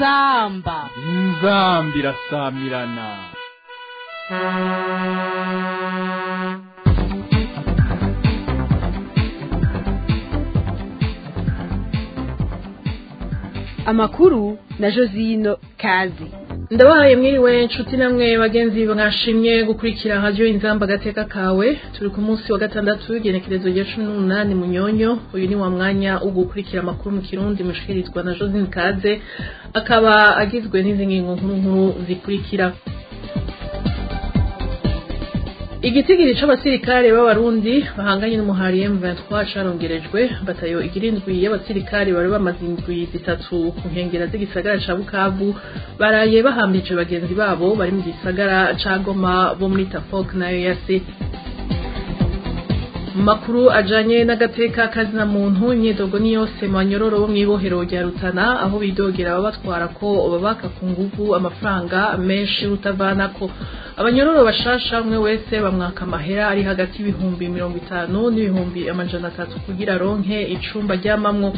inzamba inzambi irasamirana amakuru na josino kazi ndabahaye mwiriwe nshuti namwe bagenzi mwashimye gukurikira radio inzamba gateka kawe turi ku munsi wa gatandatu igenekerezo rya cumi n'umunani munyonyo uyu ni wa mwanya wo gukurikira amakuru mu kirundi mushikirizwa na josine kaze akaba agizwe n'izi ngingo nkuru nkuru zikurikira igitigiri c'abasirikare b'abarundi bahanganye n'umuhari M23 carongerejwe batayo igirindwi y'abasirikare bari bamaze indwi zitatu ku nkengera z'igisagara ca Bukavu baraye bahambije bagenzi babo bari mu gisagara ca Goma bo muri Tafok nayo yase makuru ajanye n'agateka kazina muntu imyidogo ni yose mu banyororo bo mw'ibohero rya Rutana aho bidogera babatwara ko babaka ku nguvu amafaranga menshi rutavanako abanyororo bashasha umwe wese bamwaka amahera ari hagati y'ibihumbi mirongo itanu n'ibihumbi amajana atatu kugira ronke icumba ryamamwo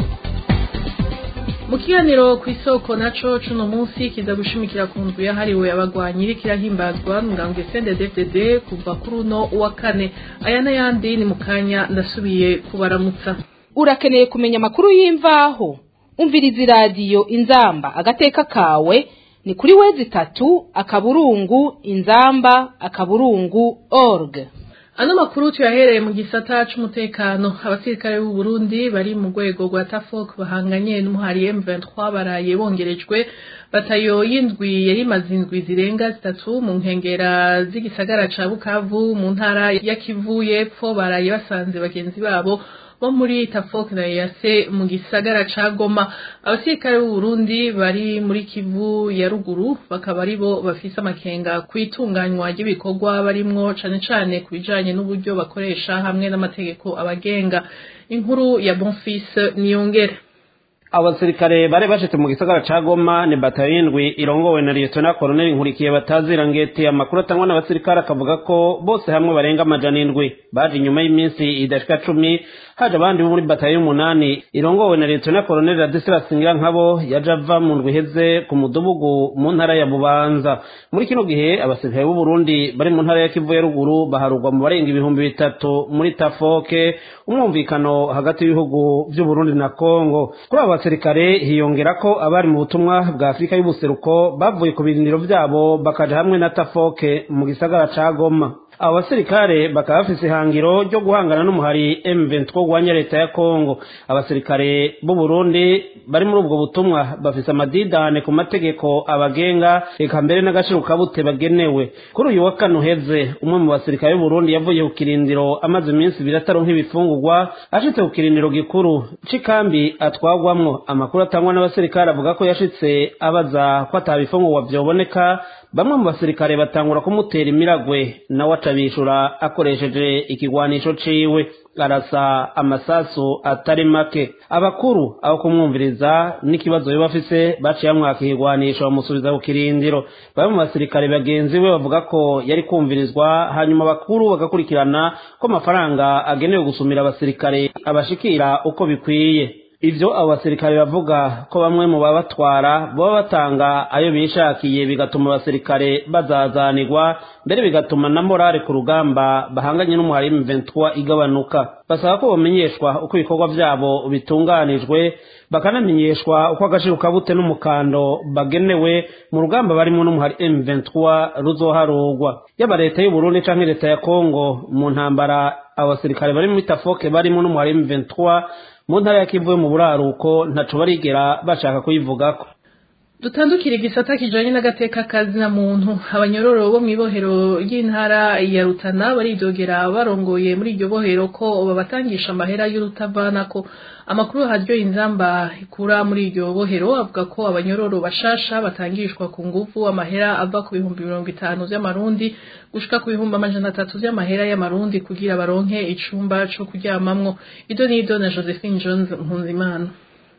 mu kiganiro ku isoko naco cuno munsi kiza gushimikira ku ndwi yahariwe abagwanyi iriko irahimbazwa ngambwe CNDD-FDD kuva kuri uno wa kane aya n'ayandi ni mu kanya ndasubiye kubaramutsa urakeneye kumenya amakuru y'imvaho umviriza iradiyo inzamba agateka kawe ni kuri wezi itatu akaburungu inzamba akaburungu org ano makuru tuyahereye mu gisata c'umutekano abasirikare b'u Burundi bari mu rwego rwa Tafok bahanganye n'umuhari M23 baraye bongerejwe batayo y'indwi yari maze indwi zirenga zitatu mu nkengera z'igisagara ca Bukavu mu ntara ya Kivu y'epfo baraye basanze bagenzi babo bo muri Tafok na Yase mu gisagara ca Goma abasirikare b'u Burundi bari muri Kivu ya ruguru bakaba aribo bafise amakenga kwitunganywa ry'ibikorwa barimwo cane cane kubijanye n'uburyo bakoresha hamwe n'amategeko abagenga inkuru ya Bonfils Niyongere abasirikare bari bashitse mu gisagara ca Goma ni batayo y'indwi irongowe na Lieutenant Colonel Nkurikiye batazira ngeti amakuru atangwa n'abasirikare akavuga ko bose hamwe barenga amajana indwi baje inyuma y'iminsi idashika cumi haje abandi bo muri batayo y'umunani irongowe na Lieutenant Colonel Radislas nkabo yaje ava mu ndwi iheze ku mudugudu mu ntara ya Bubanza muri kino gihe abasirikare b'u Burundi bari mu ntara ya Kivu ya ruguru baharugwa mu barenga ibihumbi bitatu muri Tafoke umwumvikano hagati y'ibihugu vy'u Burundi na Kongo kuri aba basirikare hiyongera ko abari mu butumwa bwa Afurika y'ubuseruko bavuye ku birindiro vyabo bakaja hamwe na Tafoke mu gisagara ca Goma abo basirikare bakaba bafise ihangiro ryo guhangana n'umuhari M23 gwanya leta ya Kongo abasirikare b'u Burundi bari muri ubwo butumwa bafise amadidane ku mategeko abagenga eka mbere n'agaciro kabute bagenewe kuri uyu wa kane uheze umwe mu basirikare b'u Burundi yavuye ku kirindiro amaze iminsi ibiri ataronka ibifungurwa ashitse ku kirindiro gikuru c'ikambi atwagwamwo amakuru atangwa n'abasirikare avuga ko yashitse abaza ko atabifungurwa vyoboneka bamwe mu basirikare batangura kumutera imiragwe nawe acabishura akoresheje ikigwanisho ciwe arasa amasasu atari make abakuru aho kumwumviriza n'ikibazo biba afise baciye amwaka ikigwanisho bamusubiza ku kirindiro bamwe mu basirikare bagenzi we bavuga ko yari kumvirizwa hanyuma abakuru bagakurikirana ko amafaranga agenewe gusumira abasirikare abashikira uko bikwiye ivyo abo basirikare bavuga ko bamwe mu babatwara baba batanga ayo bishakiye bigatuma abasirikare bazazanirwa mbere bigatuma na morale ku rugamba bahanganye n'umuhari M23 igabanuka basaba ko bamenyeshwa uko ibikorwa vyabo bitunganijwe bakanamenyeshwa uko agaciro kabute n'umukando bagenewe mu rugamba barimo n'umuhari M23 ruzoharugwa yaba leta y'u Burundi canke leta ya Kongo mu ntambara abasirikare bari muri Tafoke barimo n'umuhari M23 mu ntara ya Kivu mu buraruko ntaco barigera bashaka kuyivugako dutandukira igisata kijanye n'agateka kazina muntu abanyororo bo mw'ibohero ry'intara ya Rutana baridogera barongoye muri iryo bohero ko babatangisha amahera y'urutavanako amakuru haryo inzamba ikura muri iryo bohero avuga ko abanyororo bashasha batangishwa ku nguvu amahera ava ku bihumbi mirongo itanu vy'amarundi gushika ku bihumbi amajana atatu vy'amahera y'amarundi kugira baronke icumba co kuryamamwo ido n'ido na Josephine Jones Mpunzimana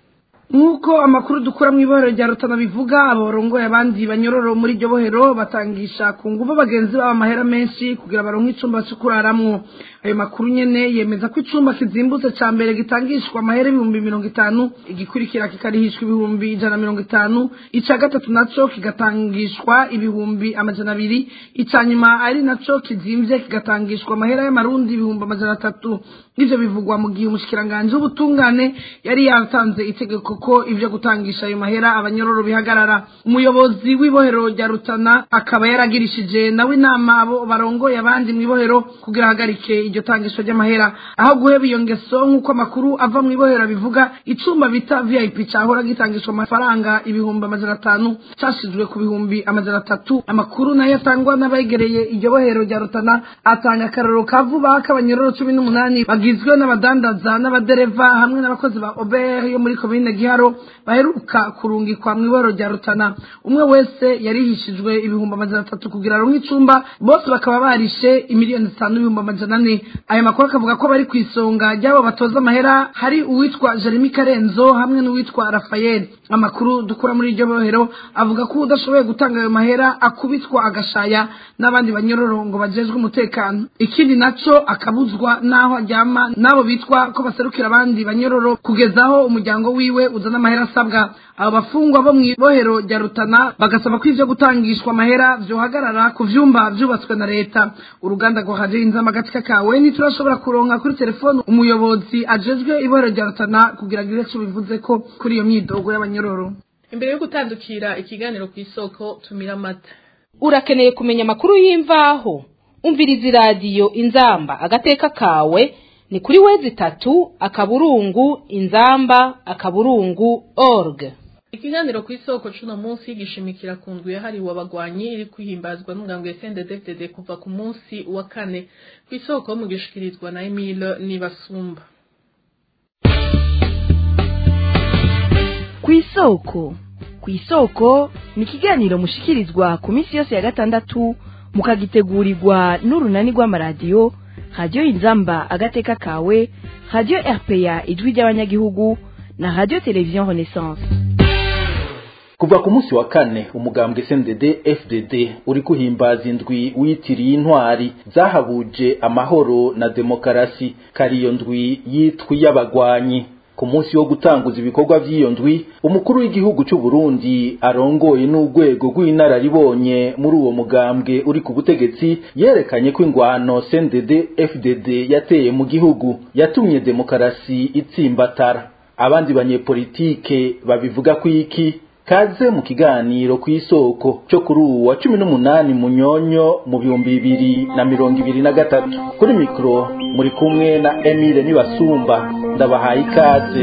nk'uko amakuru dukura mu ibohero rya rutana bivuga abarongoye abandi banyororo muri iryo bohero batangisha ku nguvu bagenzi babo amahera menshi kugira baronke icumba cyo kuraramwo ayo makuru nyene yemeza ko icumba kizimbutse ca mbere gitangishwa amahera ibihumbi mirongo itanu igikurikira kikarihishwa ibihumbi ijana na mirongo itanu ica gatatu naco kigatangishwa ibihumbi amajana abiri ica nyuma ari naco kizimvye kigatangishwa amahera y'amarundi ibihumbi amajana atatu ivyo bivugwa mu gihe umushikiranganji w'ubutungane yari yatanze itegeko ko ivyo gutangisha ayo mahera abanyororo bihagarara umuyobozi w'ibohero rya rutana akaba yaragirishije nawe inama abo barongoye abandi mw'ibohero kugira ahagarike iryo tangisho ry'amahera aho guheba iyo ngeso nk'uko amakuru ava mw'ibohero bivuga icumba bita vip cahora gitangishwa amafaranga ibihumbi amajana atanu cashizwe ku bihumbi amajana atatu amakuru nayo atangwa n'abegereye iryo bohero rya rutana atanga akarorero ka vuba k'abanyororo cumi n'umunani bagizwe n'abadandaza n'abadereva hamwe n'abakozi ba ober yo muri komine giharo baheruka kurungikwa mu iboro rya rutana umwe wese yarihishijwe ibihumbi amajana atatu kugira aronke icumba bose bakaba barishe imiliyoni zitanu n'ibihumbi amajana ane aya makuru akavuga ko bari ku isonga ry'abo batoza amahera hari uwitwa jeremy karenzo hamwe n'uwitwa rafael amakuru dukura muri iryo bohero avuga ko udashoboye gutanga ayo mahera akubitwa agashaya n'abandi banyororo ngo bajejwe umutekano ikindi naco akabuzwa n'aho aryama n'abo bitwa ko baserukira abandi banyororo kugeza aho umuryango wiwe uzana amahera asabwa abo bafungwa bo mw'ibohero rya rutana bagasaba ko ivyo gutangishwa amahera vyohagarara ku vyumba vyubatswe na leta uruganda rwa radio inzama agatika kawe ntiturashobora kuronka kuri telefone umuyobozi ajejwe ibohero rya rutana kugira agire ico bivuze ko kuri iyo myidogo y'abanyororo imbere yo gutandukira ikiganiro ku isoko tumira amata urakeneye kumenya amakuru y'imvaho umviriza iradiyo inzamba agateka kawe ni kuri wezi itatu akaburungu inzamba akaburungu org ikiganiro ku isoko cuno munsi gishimikira ku ndwi yahariwe abagwanyi iri kwihimbazwa n'umugambi wa SNDD-FDD kuva ku munsi wa kane ku isoko mu gishikirizwa na Emile Nibasumba ku isoko ku isoko ni ikiganiro mushikirizwa ku minsi yose ya gatandatu mukagitegurirwa n'urunani rw'amaradiyo radiyo inzamba agateka kawe radiyo rpa ijwi ry'abanyagihugu na radiyo televiziyo renaissance kuva ku munsi wa kane umugambwe SNDD FDD uri kuhimbaza indwi witiriye intwari zahabuje amahoro na demokarasi kariyo ndwi yitwi y'abagwanyi ku munsi wo gutanguza ibikorwa by'iyo ndwi umukuru w'igihugu cy'u Burundi arongoye n'urwego rw'inararibonye muri uwo mugambwe uri ku butegetsi yerekanye ko ingwano CNDD FDD yateye mu gihugu yatumye demokarasi itsimbatara abandi banyepolitike babivuga ko iki kaze mu kiganiro ku isoko cyo kuri ubu wa cumi n'umunani munyonyo mu bihumbi bibiri na mirongo ibiri na gatatu kuri mikoro muri kumwe na emile nibasumba ndabahaye ikaze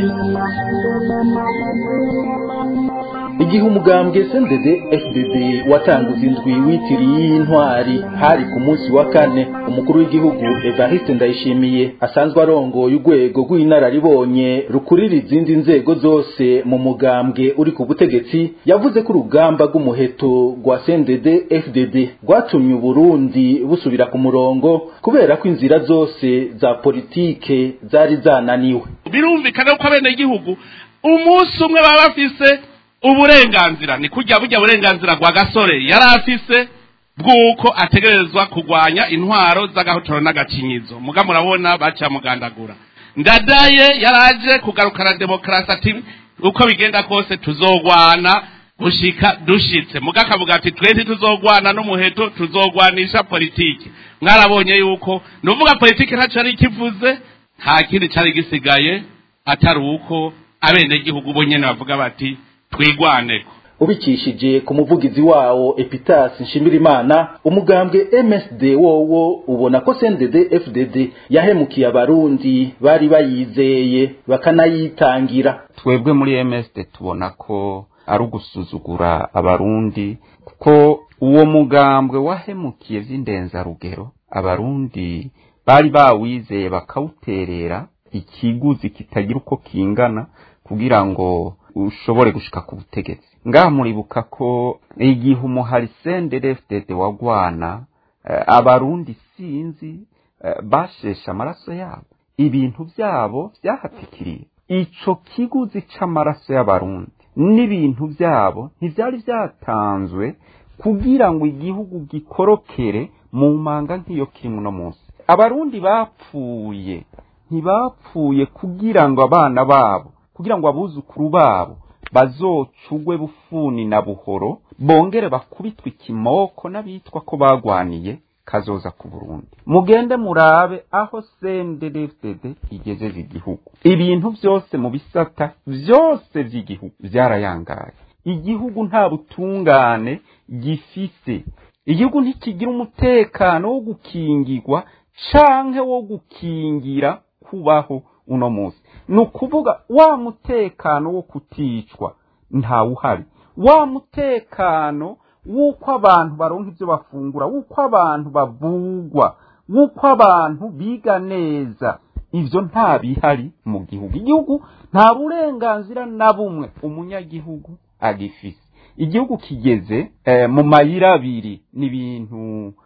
igihe umugambwe SNDD FDD watanguza indwi witiriye y'intwari hari ku munsi wa kane umukuru w'igihugu Evariste Ndayishimiye asanzwe arongoye urwego rw'inararibonye rukurira izindi nzego zose mu mugambwe uri ku butegetsi yavuze ko urugamba rw'umuheto rwa SNDD FDD rwatumye Uburundi busubira ku murongo kubera ko inzira zose za politike zari zananiwe birumvikana ko abenegihugu umunsi umwe baba bafise uburenganzira ni kujya bujya burenganzira rwa gasore yari afise bw'uko ategerezwa kurwanya intwaro z'agahotoro n'agakinyizo muga murabona bacamugandagura ndadaye yaraje kugarukana demokarasi ati uko bigenda kose tuzogwana gushika dushitse muga akavuga ati twe ntituzogwana n'umuheto tuzogwanisha politiki mwarabonye yuko nuvuga politiki ntacyo yari ikivuze nta kindi cyari gisigaye atari uko abenegihugu bo nyene bavuga bati twigwaneko ubikishije ku muvugizi wawo Epitas Nshimirimana umugambwe MSD wowo ubona ko CNDD FDD yahemukiye abarundi bari bayizeye bakanayitangira twebwe muri MSD tubona ko ari ugusuzugura abarundi kuko uwo mugambwe wahemukiye vy'indenzarugero abarundi bari bawizeye bakawuterera ikiguzi kitagira uko kingana kugira ngo ushobore gushika ku butegetsi ngaha muribuka ko igihe umuhari senderefdede wagwana uh, abarundi sinzi uh, bashesha amaraso yabo ibintu byabo byahatikiriye ico kiguzi c'amaraso y'abarundi n'ibintu byabo ntivyari vyatanzwe kugira ngo igihugu gikorokere mu manga nk'iyo kiri muno munsi abarundi bapfuye ntibapfuye kugira ngo abana babo kugira ngo abuzukuru babo bazocugwe bufuni na buhoro bongere bakubitwe ikimoko n'abitwa ko bagwaniye kazoza ku Burundi mugende murabe aho CNDD-FDD igejeje igihugu ibintu byose mu bisata byose by'igihugu byarayangaye igihugu nta butungane gifise igihugu ntikigira umutekano wo gukingirwa canke wo gukingira kubaho uno munsi ni ukuvuga wa mutekano wo kuticwa ntawuhari wa mutekano w'uko abantu baronka ibyo bafungura w'uko abantu bavugwa w'uko abantu biga neza ibyo nta bihari mu gihugu igihugu nta burenganzira na bumwe umunyagihugu agifise igihugu kigeze mu mayira abiri ni ibintu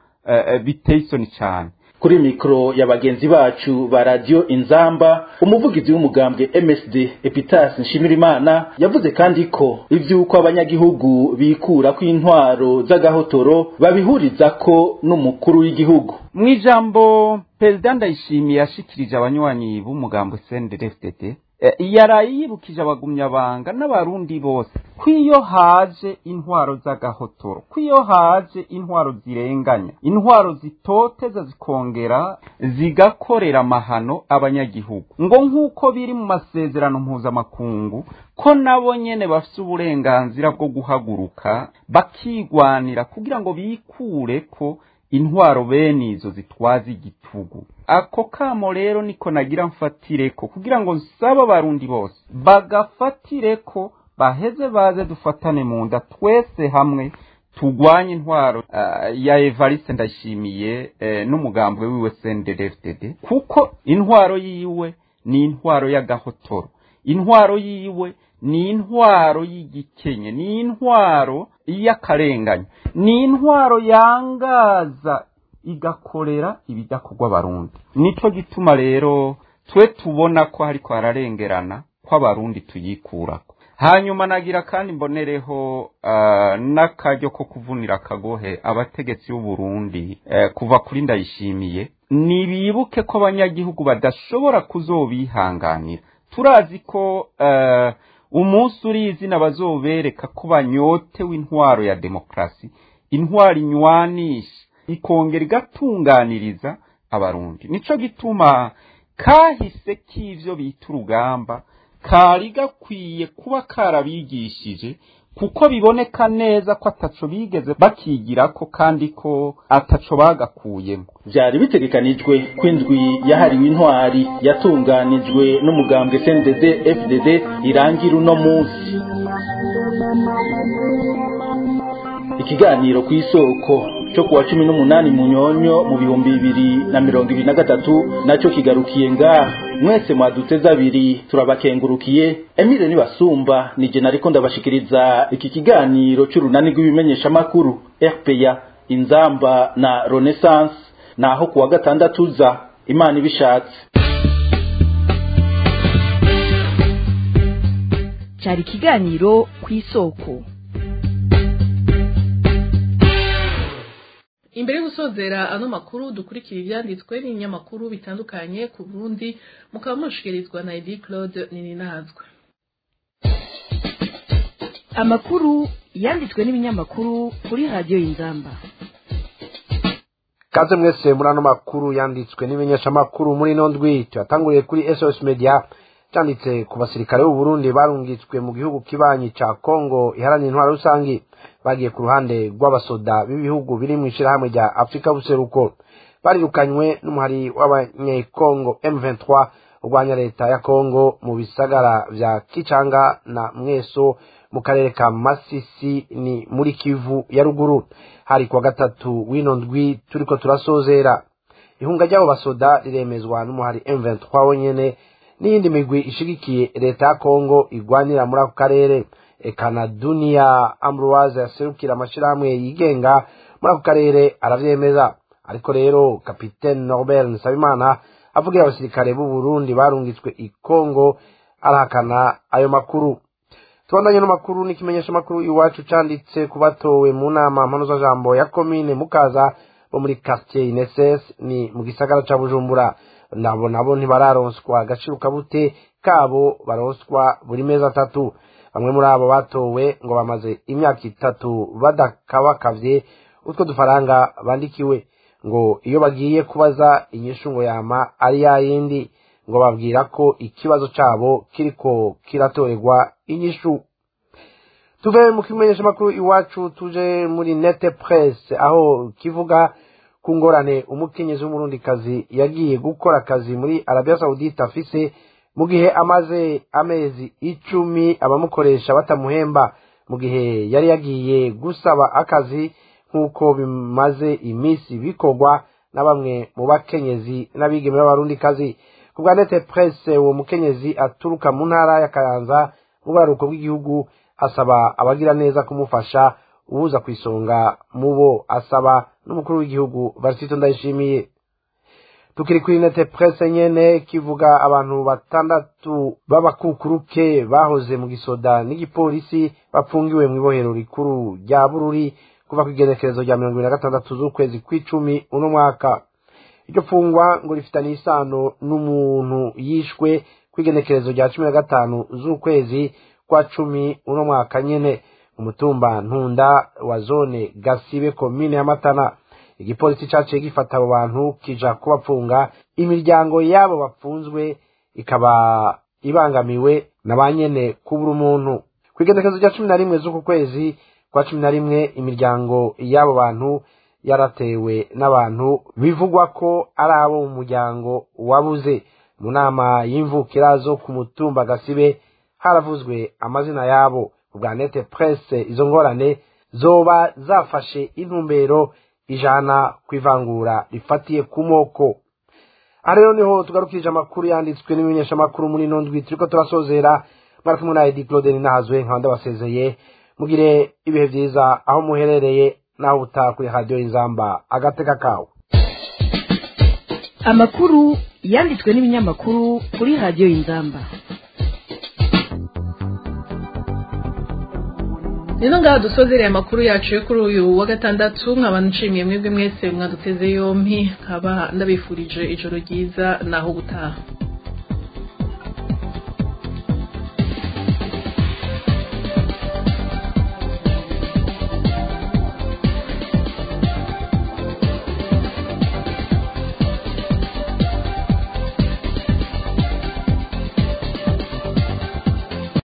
biteye isoni cyane kuri mikoro ya bagenzi bacu ba radiyo inzamba umuvugizi w'umugambwe msd epitas nshimirimana yavuze kandi ko iby'uko abanyagihugu bikura ko intwaro z'agahotoro babihuriza ko n'umukuru w'igihugu mu ijambo perezida ndayishimiye yashikirije abanywanyi b'umugambwe cndfdd yaraye yibukije abagumyabanga n'abarundi bose ko iyo haje intwaro z'agahotoro ko iyo haje intwaro zirenganya intwaro zitoteza zikongera zigakorera amahano abanyagihugu ngo nk'uko biri mu masezerano mpuzamakungu ko nabo nyene bafite uburenganzira bwo guhaguruka bakigwanira kugira ngo bikure ko intwaro bene izo zitwaza igitugu ako kamo rero niko nagira mfatire ko kugira ngo nsaba abarundi bose bagafatire ko baheze baze dufatane mu nda twese hamwe tugwanye intwaro uh, ya Evariste ndashimiye uh, n'umugambwe wiwe CNDD-FDD kuko intwaro yiwe ni intwaro y'agahotoro intwaro yiwe ni intwaro y'igikenye ni intwaro y'akarenganya ni intwaro yangaza igakorera ibidakorwa abarundi nico gituma rero twe tubona ko hariko hararengerana ko abarundi tuyikurako hanyuma nagira kandi mbonereho uh, n'akaryo ko kuvunira akagohe abategetsi b'uburundi uh, kuva kuri ndayishimiye nibibuke ko abanyagihugu badashobora kuzobihanganira turazi ko uh, umunsi uri izina bazobereka ko banyotewe intwaro ya demokarasi intwaro inywanisha ikongera igatunganiriza abarundi nico gituma kahise k'ivyo bita urugamba kari gakwiye kuba karabigishije kuko biboneka neza ko ataco bigeze bakigirako kandi ko ataco bagakuyemo byari bitegekanijwe ko indwi yahariwe intwari yatunganijwe n'umugambwe CNDD FDD irangira uno munsi ikiganiro ku isoko cyo kuwa cumi n'umunani mu nyonyo mu bihumbi bibiri na mirongo ibiri na gatatu nacyo kigarukiye ngaha mwese mwaduteze abiri turabakengurukiye emile nibasumba nije nariko ndabashikiriza iki kiganiro c'urunani rw'ibimenyeshamakuru rpa inzamba na renaissance naho kuwa gatandatu za imana ibishatse cyari ikiganiro ku isoko imbere yo gusozera ano makuru dukurikira ibyanditswe n'ibinyamakuru bitandukanye ku burundi mukaba mushikirizwa na edi claude nininazwe amakuru yanditswe n'ibinyamakuru kuri radiyo y'inzamba kaze mwese muri ano makuru yanditswe n'ibimenyeshamakuru muri ino ndwi tuyatanguriye kuri sos media cyanditse ku basirikare b'u Burundi barungitswe mu gihugu kibanyi ca Kongo iharanira intwaro rusangi bagiye ku ruhande rw'abasoda b'ibihugu biri mu ishirahamwe rya Afrika buseruko barirukanywe n'umuhari w'abanyekongo M23 urwanya leta ya Kongo mu bisagara vya Kichanga na Mweso mu karere ka Masisi ni muri Kivu ya ruguru hari kwa gatatu wino ndwi turiko turasozera ihunga ry'abo basoda riremezwa n'umuhari M23 wenyene n'iyindi migwi ishigikiye leta ya Kongo igwanira muri ako karere eka na Dunia Ambroise yaserukira amashirahamwe yigenga muri ako karere aravyemeza ariko rero kapitene Norbert Nsabimana avugira abasirikare b'u Burundi barungitswe i Kongo arahakana ayo makuru tubandanye n'amakuru n'ikimenyesha makuru iwacu canditse ku batowe mu nama mpanuzajambo ya komine mukaza bo muri quartier ineses ni mu gisagara ca bujumbura nabo nabo ntibararonswa agaciro kabute kabo baronswa buri mezi atatu bamwe muri abo batowe ngo bamaze imyaka itatu badakabakavye utwo dufaranga bandikiwe ngo iyo bagiye kubaza inyishu ngo yama ari ya yindi ngo babwira ko ikibazo cabo kiriko kiratorerwa inyishu tuve mu kimenyesha makuru iwacu tuje muri nete presse aho kivuga ku ngorane umukenyezi w'umurundikazi yagiye gukora akazi muri arabia saudite afise mu gihe amaze amezi icumi abamukoresha batamuhemba mu gihe yari yagiye gusaba akazi nk'uko bimaze iminsi bikorwa na bamwe mu bakenyezi n'abigeme b'abarundikazi ku bwa nete presse uwo mukenyezi aturuka mu ntara ya kayanza mu buraruko bw'igihugu asaba abagira neza kumufasha ubuza ku isonga mu bo asaba n'umukuru w'igihugu barisito ndayishimiye tukiri kuri nete presse nyene kivuga abantu batandatu b'abakukuruke bahoze mu gisoda n'igipolisi bapfungiwe mu ibohero rikuru rya bururi kuva ku igenekerezo rya mirongo ibiri na gatandatu z'ukwezi kw'icumi uno mwaka iryo fungwa ngo rifitanye isano n'umuntu yishwe ku igenekerezo rya cumi na gatanu z'ukwezi kwa cumi uno mwaka nyene umutumba ntunda wa zone gasibe komine ya matana igipolisi caciye gifata abo bantu kija kubapfunga imiryango y'abo bapfunzwe ikaba ibangamiwe na ba nyene kubura umuntu ku igenekerezo rya cumi na rimwe z'uku kwezi kwa cumi na rimwe imiryango y'abo bantu yaratewe n'abantu bivugwa ko ari abo mu muryango wabuze mu nama y'imvukira zo ku mutumba gasibe haravuzwe amazina yabo bwa nete presse izo ngorane zoba zafashe intumbero ijana ku ivangura rifatiye ku moko aha rero niho tugarukirije amakuru yanditswe n'ibimenyeshamakuru muri ino ndwi turiko turasozera mwari kumwe na edi claude ninahazwe nkaba ndabasezeye mugire ibihe vyiza aho muherereye naho butaha kuri radiyo y'inzamba agateka kawe amakuru yanditswe n'ibinyamakuru kuri radiyo y'inzamba rero ngaha dusozereye amakuru yacu yo kuri uyu wa gatandatu nkaba nshimiye mwebwe mwese mwaduteze yompi nkaba ndabifurije ijoro ryiza naho gutaha